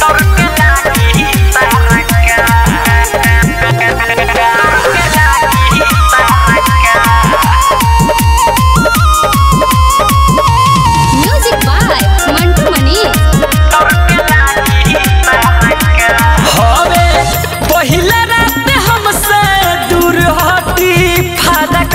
music by Mantu Manish हवे पहिला रात हमसे दूर हटी फादक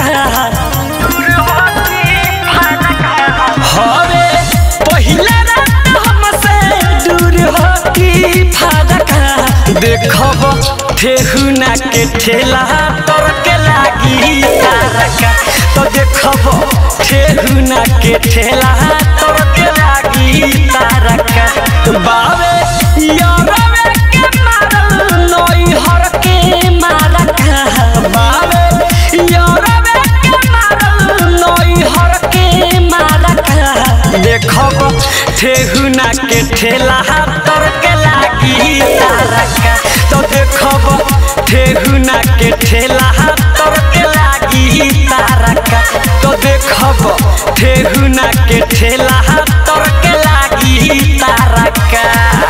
हवे पहिला रात हमसे दूर हटी फादक देखब ठेहुना के ठेला तोर के लागी तारका तो देखब ठेहुना के ठेला तोर के लागी तारका बावे यारवे के मारल नई हर के मारका बावे यारवे के मारल नई हर के मारका देखब ठेहुना के ठेला तोर के लागी तारका तो देखब ठेहुना के ठेला तोर के लागी तारका तो देखब ठेहुना के ठेला तोर के लागी तारका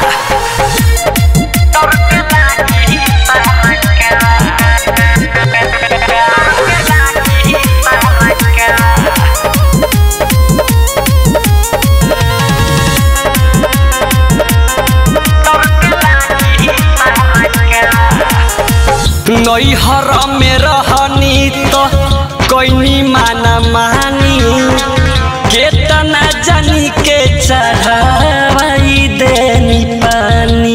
तोर के लागी नैहर में रहनी तो कोई माना मानी केतना जानी के चढ़ाई देनी पानी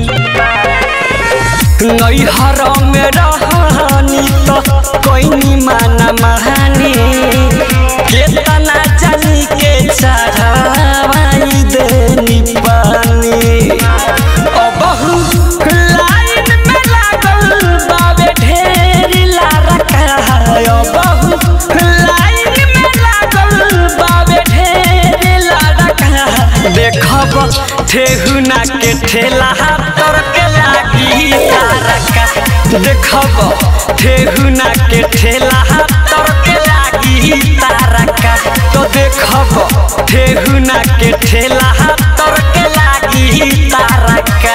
नैहर में रहनी तो कोई माना मानी केतना जानी के चढ़ाई देनी पानी अबहु लाइन में लागल बाबे ढेर लारका अबहु लाइन में लागल बाबे ढेर लारका देखब ठेहुना के ठेला तोर के लागी तारका देखब ठेहुना के ठेला तोर के लागी तारका तो देखब ठेहुना के ठेला तोर के लागी तारका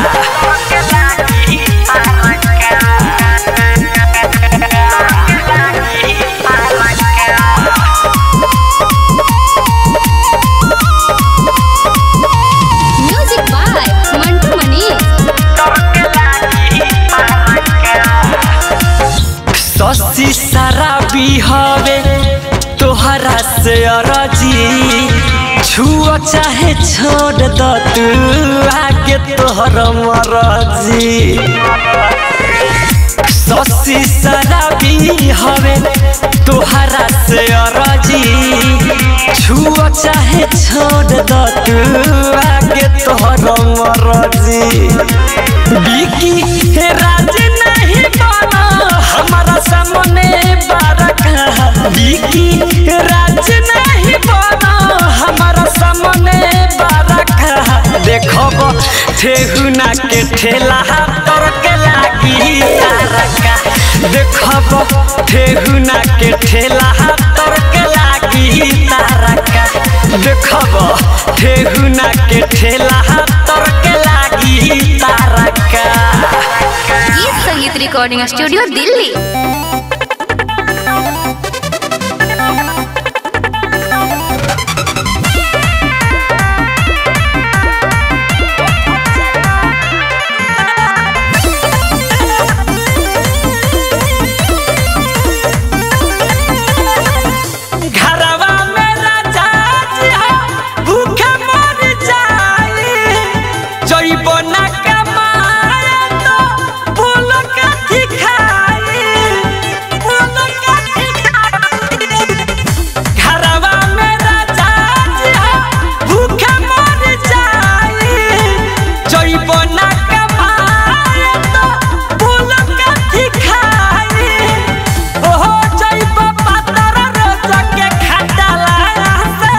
म्यूजिक बाय मंटू मनीष ससी शराबी हवे तोहरा से अरजी छुओ चाहे छोड़ द तू आगे तोहर मरजी ससी शराबी हवे तोहरा से अरजी छुओ चाहे छोड़ द तू आगे तोहर मरजी बिकी हे राज नहीं बना हमारा सामने बारका बिकी हे राज नहीं बना हमारा सामने बारका देखब ठेहुना के ठेला तोर के लागी तारका देखब ठेहुना के ठेला तोर के लागी तारका देखब ठेहुना के ठेला तोर के लागी तारका गीत संगीत रिकॉर्डिंग स्टूडियो दिल्ली घरवा में राजा जी हो, भूखे मर जाई जइबो ना कमाए तो फूल काठी खाई फूल काठी खाई घरवा में राजा जी हो, भूखे मर जाई जइबो ना कमाए तो फूल काठी खाई ओहो जइबो पातर रोज के खटाला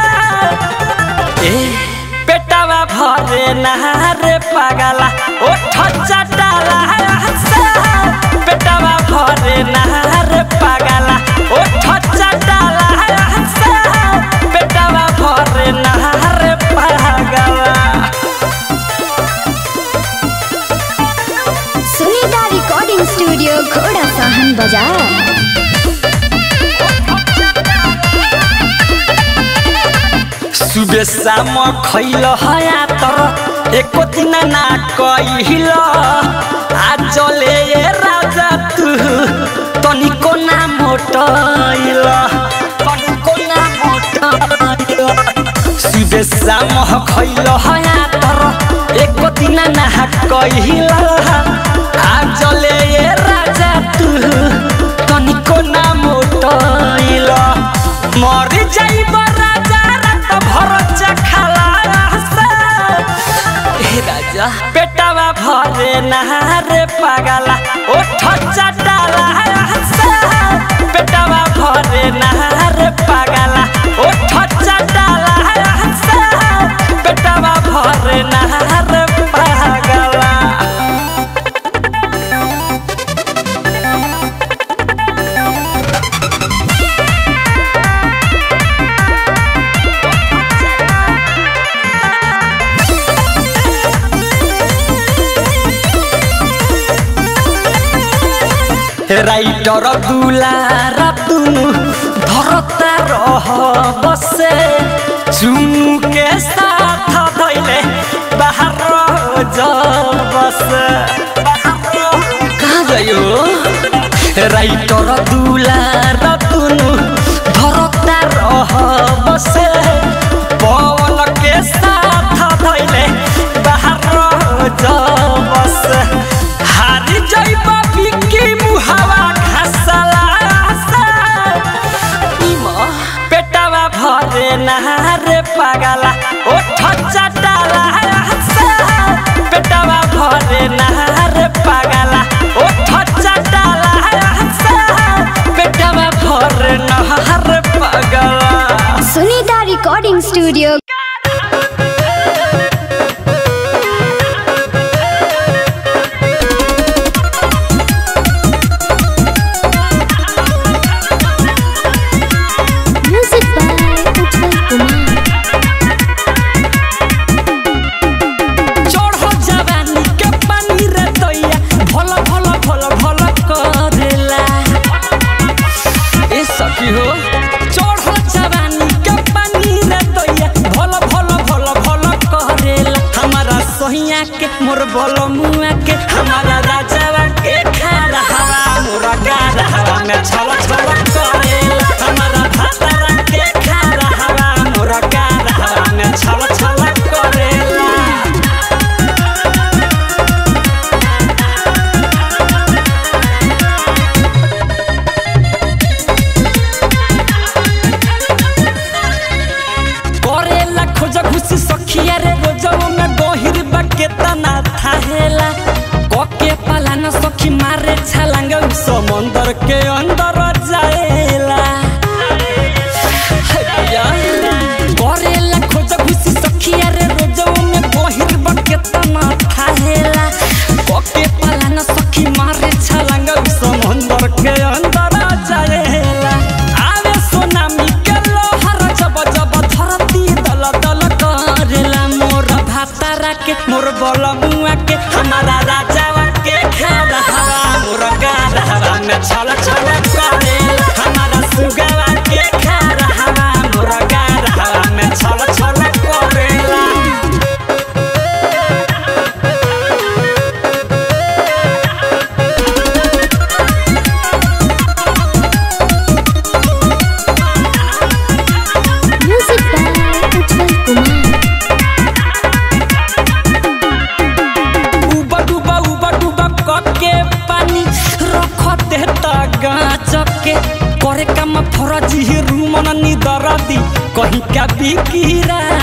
से ए पेटवा भरे नहारे पगला ओठ चटाला से पेटवा भरे नहारे पगला ओठ चटाला से पेटवा भरे नहारे पगला आनंद बाजार सुबह शाम खैल हया तर एको दिन ना कहिल आज ले ये राजा तू तनिको ना मोटैल तनिको ना मोटैल सुबह शाम खैल हया तर एको दिन ना कहिल आज ले ये राजा तू तनिको ना मोटैल मर जाइब राजा रात भर चखाला से हे राजा पेटवा भरे नहारे पागला ओठ चटाला से पेटवा भरे नहारे पागला ओठ चटाला से पेटवा भरे नहारे पागला রাইটর দুলারা তুনু ধরতা রহ বসে চুনুকে সাথ ধইলে বাহার জল বসে कहाँ गयो राइटर दुलारा तुनु धरता रह बसे पवन के साथ धैले बाहर जल बसे हारी जइब बिकी मुहावा घासला से इमा पेटवा भरे नहारे पागला ओठ चटाला से पेटवा भरे नहारे पागला ओठ चटाला से पेटवा भरे नहारे पागला Sunita recording studio music by Ujjwal Kumar चढ़ो जवानी के पानी रे दैया भल भल भल भल करेला ए सखी हो चढ़ो जवानी के पानी रे दैया भल भल भल भल करेला हमारा सहिया के मोर बल मुआ के हमारा राजावा के खारा हवा मोर गारा हवा में छल छल करेला हमारा भातारा के खारा हवा मोर गारा हवा में छल छल करेला करेला खोज घुसी सखिया रे रोजवा में गहिर बा केतना थाहेला कके पालान सखी मारे छलांग उ समंदर के अंदर जाएला हैया करेला खोज घुसी सखिया रे रोजवा में गहिर बा केतना थाहेला कके पालान सखी मारे छलांग उ समंदर के अंदर जाएला आवे सोनामी के लोहर जब जब धरती दल दल करेला मोर भातारा के मोर बल मुआ के हमारा राजावा के खारा हवा मोर गारा हवा में छल छल करेला हमारा सुगावा के खारा हवा मोर गारा हवा में छल छल करेला म्यूजिक बाय उज्जवल कुमार उबा डुबा उबा डुबा कके पानी रख देता गाछ के करे काम फरजी रूमन निदरदी कहीं का बिकिरा